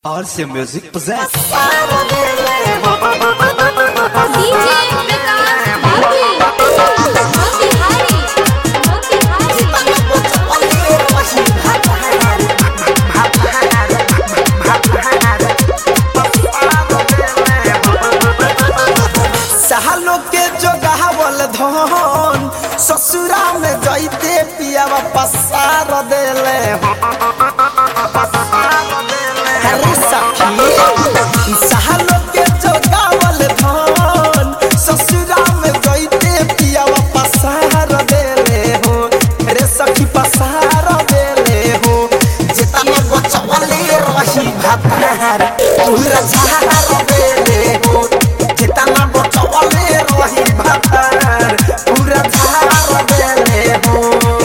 RC Music presents DJ विकास बाबू मोतिहारी मोतिहारी सालो के जोगावल धन ससुरा में जैते पियावा पसार देले अरे सखी सालो के जोगावल धन ससुरा में जैते पियावा पसार देले हो रे सखी पसार देले हो जितना बचवले रही भातार पूरा झार देले हो जितना बचवले रही भातार पूरा झार देले हो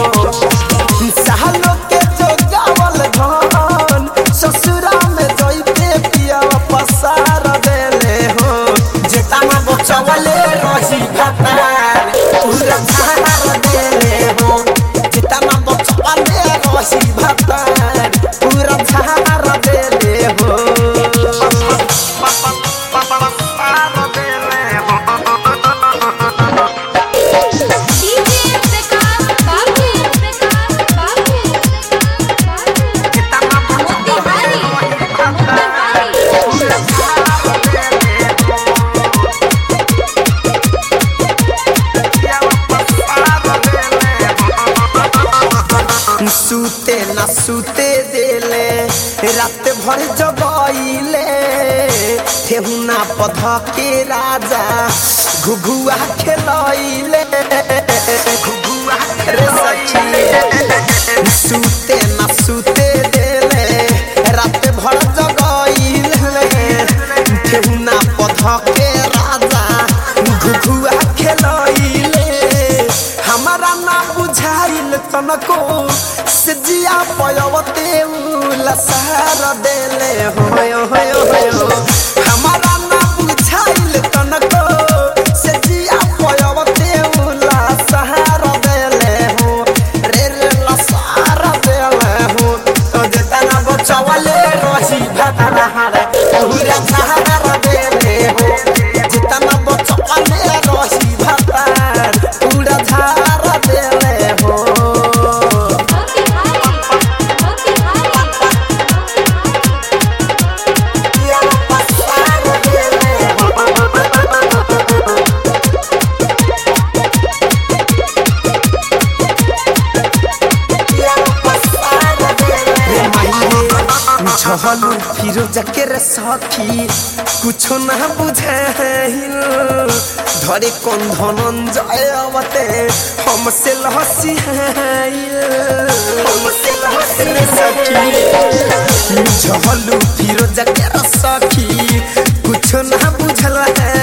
सालो के जो गावल धन ससुरा में जइते पिया पसार देले हो जितना बचवले रही भातार पूरा झार देले हो जितना बचवले रही भातार पूरा झार देले हो DJ विकास बाबू विकास बाबू मोतिहारी मोतिहारी सूते न सूते देले रात भर जगइले ठेहुना पध के राजा घुघुआ खेलइले घुघुआ रे सखी सूते न सूते देले रात भर जगइले ठेहुना पध के राजा घुघुआ खेलइले हमारा ना बुझाइल तनको से जिया पयवते लसार देले होय होय होय हमारा ना बुझाइल तनको से जिया पयवते लसार देले हो रे रे लसार देले हो तो जेतना बचवले रही भातार पूरा सहारा देले हो जितना बचवले रही भातार पूरा झार देले हो मोतिहारी मोतिहारी झहलू फिरोज के रे सखी कुछो ना बुझाइल धरे कौन धनंजय अवते हमसे लहसी हमसे लहसी रे सखी झहलू फिरोज के रे सखी कुछो ना बुझल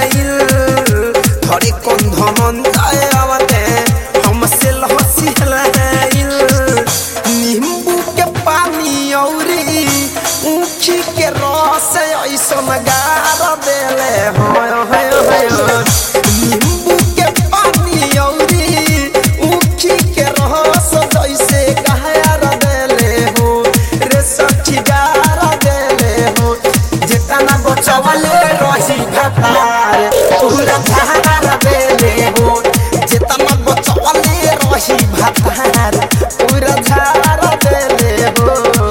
धरे कौन धनंजय अवते हमसे लहसी नींबू के पानी औरी ऊखी के रस ऐसन गार देले होय होय होय नींबू के पानी औरी ऊखी के रस जैसे गार देले हो रे सखी गार देले हो जितना बचवले रही भातार पूरा झार देले हो जितना बचवले रही भातार पूरा झार देले हो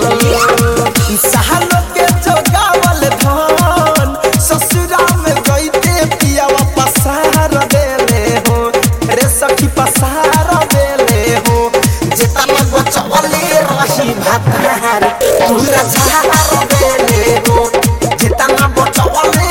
सालो के जोगावल धन ससुरा में गईते पियावा पसार देले हो रे सखी पसार देले हो जितना बचवले रही भातार पूरा झार देले हो जितना बचवले